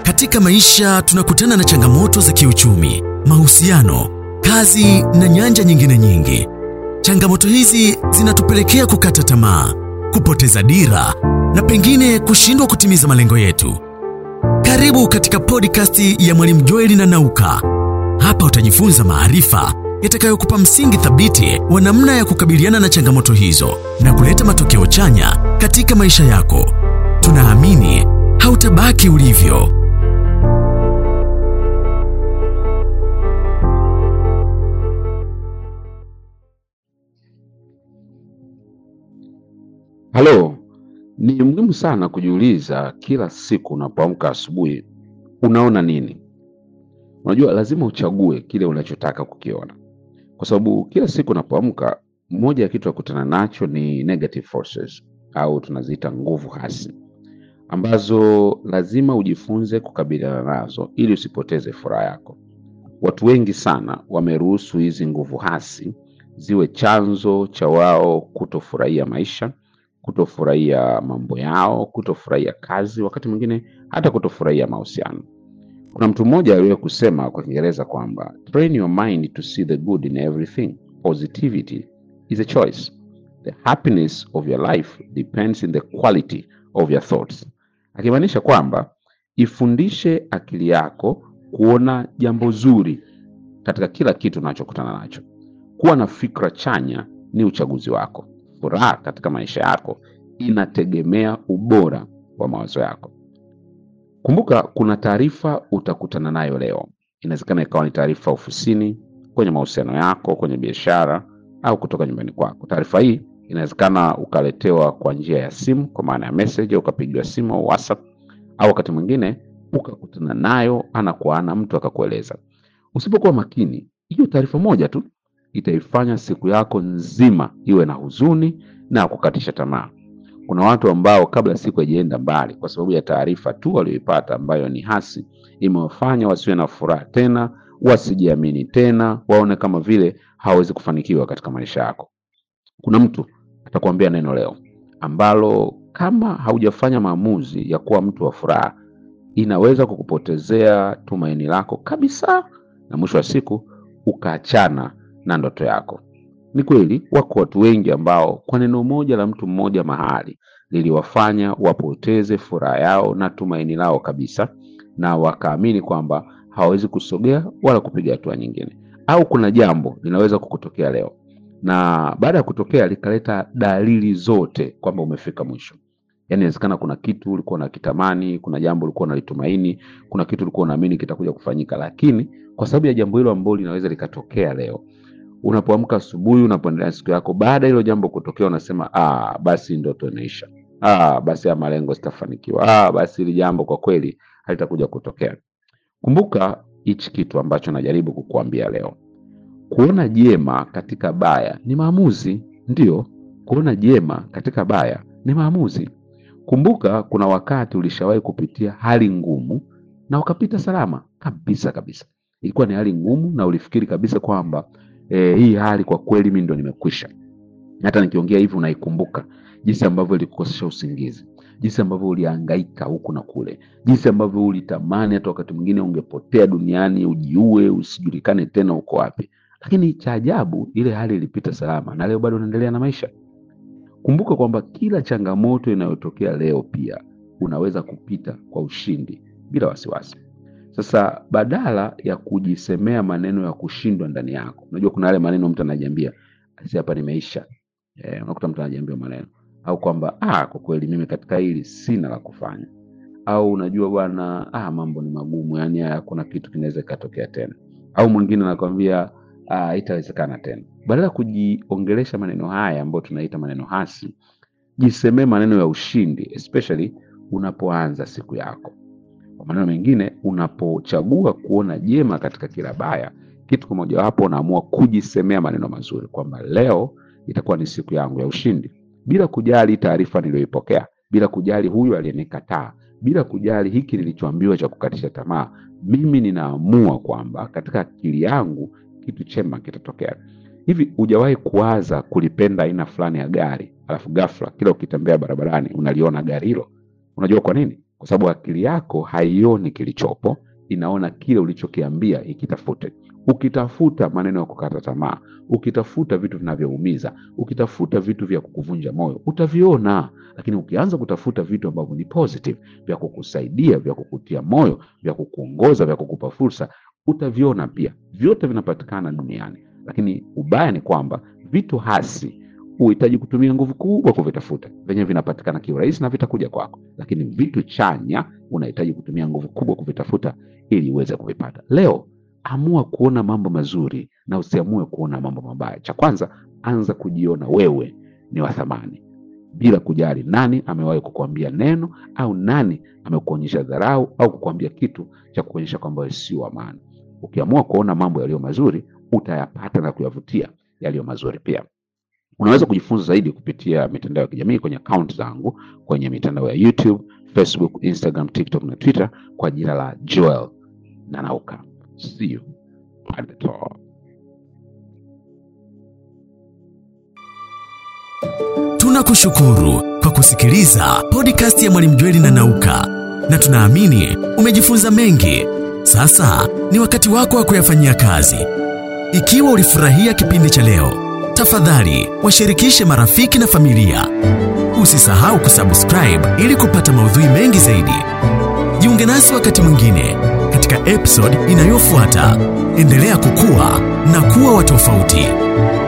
Katika maisha tunakutana na changamoto za kiuchumi, mahusiano, kazi na nyanja nyingine nyingi. Changamoto hizi zinatupelekea kukata tamaa, kupoteza dira na pengine kushindwa kutimiza malengo yetu. Karibu katika podcast ya Mwalimu Joeli na Nauka. Hapa utajifunza maarifa yatakayokupa msingi thabiti wa namna ya kukabiliana na changamoto hizo na kuleta matokeo chanya katika maisha yako. Tunaamini hautabaki ulivyo. Halo, ni muhimu sana kujiuliza kila siku unapoamka asubuhi, unaona nini? Unajua, lazima uchague kile unachotaka kukiona, kwa sababu kila siku unapoamka, moja ya kitu ya kutana nacho ni negative forces au tunaziita nguvu hasi, ambazo lazima ujifunze kukabiliana nazo ili usipoteze furaha yako. Watu wengi sana wameruhusu hizi nguvu hasi ziwe chanzo cha wao kutofurahia maisha kutofurahia mambo yao, kutofurahia kazi, wakati mwingine hata kutofurahia mahusiano. Kuna mtu mmoja aliwahi kusema kwa Kiingereza kwamba train your mind to see the good in everything. Positivity is a choice. The happiness of your life depends in the quality of your thoughts. Akimaanisha kwamba ifundishe akili yako kuona jambo zuri katika kila kitu unachokutana nacho. Kuwa na fikra chanya ni uchaguzi wako. Furaha katika maisha yako inategemea ubora wa mawazo yako. Kumbuka, kuna taarifa utakutana nayo leo. Inawezekana ikawa ni taarifa ofisini, kwenye mahusiano yako, kwenye biashara au kutoka nyumbani kwako. Taarifa hii inawezekana ukaletewa kwa njia ya simu, kwa maana ya message, au ukapigiwa simu au WhatsApp, au wakati mwingine ukakutana nayo ana kwa ana, mtu akakueleza. Usipokuwa makini, hiyo taarifa moja tu itaifanya siku yako nzima iwe na huzuni na kukatisha tamaa. Kuna watu ambao kabla siku haijaenda mbali, kwa sababu ya taarifa tu walioipata ambayo ni hasi, imewafanya wasiwe na furaha tena, wasijiamini tena, waone kama vile hawawezi kufanikiwa katika maisha yako. Kuna mtu atakwambia neno leo ambalo kama haujafanya maamuzi ya kuwa mtu wa furaha, inaweza kukupotezea tumaini lako kabisa, na mwisho wa siku ukaachana na ndoto yako. Ni kweli wako watu wengi ambao kwa neno moja la mtu mmoja mahali liliwafanya wapoteze furaha yao na tumaini lao kabisa, na wakaamini kwamba hawawezi kusogea wala kupiga hatua nyingine. Au kuna jambo linaweza kukutokea leo na baada ya kutokea likaleta dalili zote kwamba umefika mwisho. Yaani inawezekana kuna kitu ulikuwa unakitamani, kuna jambo ulikuwa unalitumaini, kuna kitu ulikuwa unaamini kitakuja kufanyika, lakini kwa sababu ya jambo hilo ambalo linaweza likatokea leo unapoamka asubuhi, unapoendelea siku yako, baada ya hilo jambo kutokea, unasema ah, basi ndoto inaisha, ah, basi ya malengo sitafanikiwa, ah, basi hili jambo kwa kweli halitakuja kutokea. Kumbuka hichi kitu ambacho najaribu kukuambia leo. Kuona jema katika baya ni maamuzi. Ndiyo, kuona jema katika baya ni maamuzi. Kumbuka kuna wakati ulishawahi kupitia hali ngumu na ukapita salama kabisa kabisa. Ilikuwa ni hali ngumu na ulifikiri kabisa kwamba e, hii hali kwa kweli mimi ndo nimekwisha. Hata nikiongea hivi unaikumbuka jinsi ambavyo ilikukosesha usingizi, jinsi ambavyo ulihangaika huku na kule, jinsi ambavyo ulitamani hata wakati mwingine ungepotea duniani, ujiue, usijulikane tena uko wapi. Lakini cha ajabu, ile hali ilipita salama na leo bado unaendelea na maisha. Kumbuka kwamba kila changamoto inayotokea leo pia unaweza kupita kwa ushindi bila wasiwasi. Sasa badala ya kujisemea maneno ya kushindwa ndani yako, unajua kuna yale maneno mtu anajiambia asi, hapa nimeisha. Eh, unakuta mtu anajiambia maneno au kwamba ah, kwa kweli mimi katika hili sina la kufanya, au unajua bwana, ah, mambo ni magumu, yani hakuna kitu kinaweza kikatokea tena, au mwingine anakwambia ah, itawezekana tena. Badala ya kujiongelesha maneno haya ambayo tunaita maneno hasi, jisemee maneno ya ushindi, especially unapoanza siku yako. Kwa maneno mengine, unapochagua kuona jema katika kila baya, kitu kimojawapo unaamua kujisemea maneno mazuri kwamba leo itakuwa ni siku yangu ya ushindi, bila kujali taarifa niliyoipokea, bila kujali huyu aliyenikataa, bila kujali hiki nilichoambiwa cha kukatisha tamaa. Mimi ninaamua kwamba katika akili yangu kitu chema kitatokea. Hivi hujawahi kuwaza kulipenda aina fulani ya gari, alafu ghafla kila ukitembea barabarani unaliona gari hilo? Unajua kwa nini? kwa sababu akili yako haioni kilichopo, inaona kile ulichokiambia ikitafute. Ukitafuta maneno ya kukata tamaa, ukitafuta vitu vinavyoumiza, ukitafuta vitu vya kukuvunja moyo, utaviona. Lakini ukianza kutafuta vitu ambavyo ni positive, vya kukusaidia, vya kukutia moyo, vya kukuongoza, vya kukupa fursa, utaviona pia. Vyote vinapatikana duniani, lakini ubaya ni kwamba vitu hasi huhitaji kutumia nguvu kubwa kuvitafuta, venye vinapatikana kiurahisi na vitakuja kwako, lakini vitu chanya unahitaji kutumia nguvu kubwa kuvitafuta ili uweze kuvipata. Leo amua kuona mambo mazuri na usiamue kuona mambo mabaya. Cha kwanza, anza kujiona wewe ni wa thamani, bila kujali nani amewahi kukuambia neno au nani amekuonyesha dharau au kukuambia kitu cha kuonyesha kwamba wewe sio wa maana. Ukiamua kuona mambo yaliyo mazuri, utayapata na kuyavutia yaliyo mazuri pia. Unaweza kujifunza zaidi kupitia mitandao ya kijamii kwenye akaunti zangu kwenye mitandao ya YouTube, Facebook, Instagram, TikTok na Twitter kwa jina la Joel Nanauka. See you at the top. Tunakushukuru kwa kusikiliza podcast ya Mwalimu Jweli na Nauka, na tunaamini umejifunza mengi. Sasa ni wakati wako wa kuyafanyia kazi. Ikiwa ulifurahia kipindi cha leo, tafadhali washirikishe marafiki na familia. Usisahau kusubscribe ili kupata maudhui mengi zaidi. Jiunge nasi wakati mwingine katika episode inayofuata. Endelea kukua na kuwa wa tofauti.